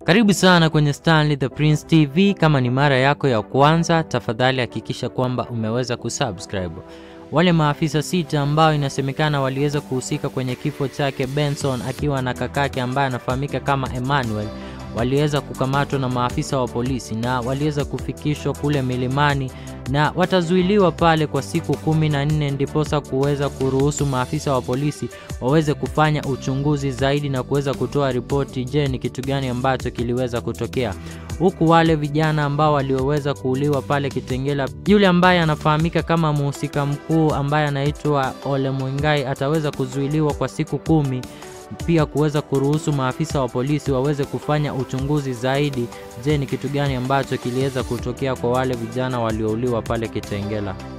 Karibu sana kwenye Stanley the Prince TV. Kama ni mara yako ya kwanza, tafadhali hakikisha kwamba umeweza kusubscribe. Wale maafisa sita ambao inasemekana waliweza kuhusika kwenye kifo chake Benson akiwa na kakake ambaye anafahamika kama Emmanuel waliweza kukamatwa na maafisa wa polisi na waliweza kufikishwa kule milimani na watazuiliwa pale kwa siku kumi na nne ndiposa kuweza kuruhusu maafisa wa polisi waweze kufanya uchunguzi zaidi na kuweza kutoa ripoti, je, ni kitu gani ambacho kiliweza kutokea, huku wale vijana ambao walioweza kuuliwa pale Kitengela, yule ambaye anafahamika kama mhusika mkuu ambaye anaitwa Ole Mwingai ataweza kuzuiliwa kwa siku kumi pia kuweza kuruhusu maafisa wa polisi waweze kufanya uchunguzi zaidi. Je, ni kitu gani ambacho kiliweza kutokea kwa wale vijana waliouliwa pale Kitengela?